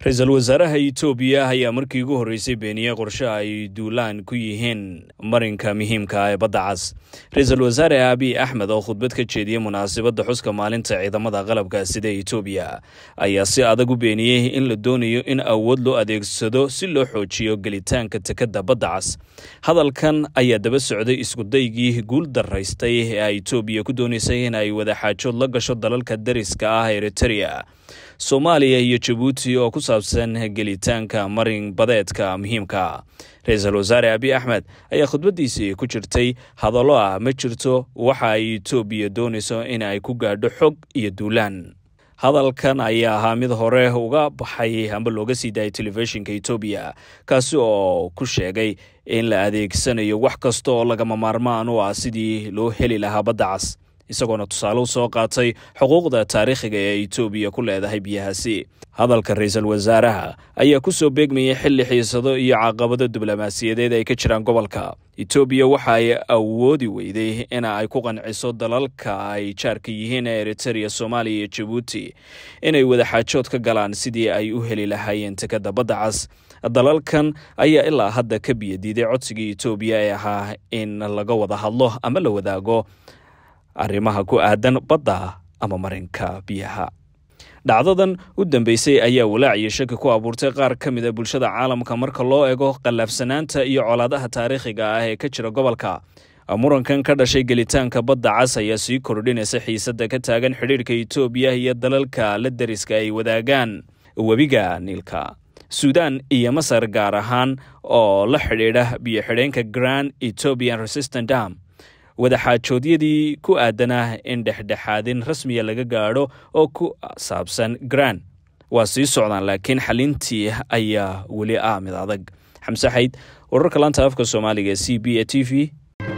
ra-iisul wasaaraha itoobiya ayaa markii ugu horreysay beeniyey qorshe ay duulaan ku yihiin marinka muhiimka ah ee badda cas ra-iisul wasaare abiy axmed oo khudbad ka jeediyey munaasabadda xuska maalinta ciidamada qalabka sida itoobiya ayaa si adag u beeniyey in la doonayo in awood loo adeegsado si loo xoojiyo gelitaanka tekadda badda cas hadalkan ayaa daba socday iskudaygii guul daraystay ee ay itoobiya ku doonaysay in ay wadaxaajood la gasho dalalka dariska ah eritereya soomaaliya iyo jabuuti oo ku saabsan gelitaanka marin badeedka muhiimka ra-iisul wasaare abiy axmed ayaa khudbaddiisii ku jirtay hadallo ah ma jirto waxa ay itoobiya doonayso in ay ku gaadho xog iyo duulaan hadalkan ayaa ahaa mid hore uga baxay amba looga sii daayay telefishinka etoobiya kaasi oo ku sheegay in la adeegsanayo wax kasta oo lagama maarmaan u ah sidii loo heli lahaa badda cas isagoona tusaale u soo qaatay xuquuqda taariikhiga ee etoobiya ku leedahay biyahaasi hadalka ra-iisul wasaaraha ayaa ku soo beegmayay xilli xiisado iyo caqabado diblomaasiyadeed ay ka jiraan gobolka etoobiya waxa ay awoodi weyday in ay ku qanciso dalalka ay jaarka yihiin ee eritereya soomaaliya iyo jabuuti inay wadaxaajood ka galaan sidii ay u heli lahaayeen tekadda badda cas dalalkan ayaa ilaa hadda ka biyadiiday codsigii etoobiya ee ahaa in laga wada hadlo ama la wadaago arrimaha ku aadan badda ama marinka biyaha dhacdadan u dambeysay ayaa walaac iyo shaki ku abuurtay qaar ka mid a bulshada caalamka marka loo ego qallaafsanaanta iyo colaadaha taariikhiga ah ee ka jira gobolka murankan ka dhashay gelitaanka badda cas ayaa sii kordhinaysa xiisadda ka taagan xidhiirhka etoobiya iyo dalalka la dariska ay wadaagaan webiga niilka suudaan iyo masar gaar ahaan oo la xidhiidha biyo-xidheenka grand etobian resistant dam wadaxaajoodyadii ku aadanah in dhexdhexaadin rasmiya laga gaadho oo ku saabsan gran waa sii socdaan laakiin xalintii ayaa weli ah mid adag xamse xayd wararka laanta afka soomaaliga e c b a t v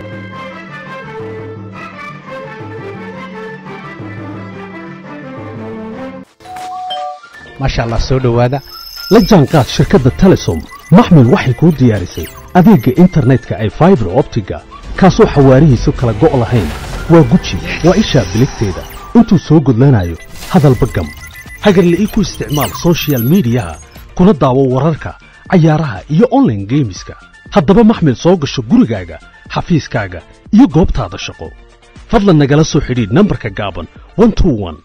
maasha allah soo dhowaada la jaanqaad shirkadda telesom maxmil waxay kuu diyaarisay adeegga internetka ay faibar optiga kaasoo xawaarihiisu kala go' lahayn waa guji waa ishaa biligteeda intuu soo gudlanayo hadalba gam hagarle ii ku isticmaal sochial midiyaha kuna daawo wararka cayaaraha iyo onlaine geemiska haddaba maxmil soo gasho gurigaaga xafiiskaaga iyo goobtaada shaqo fadlan nagala soo xidhiidh nambarka gaaban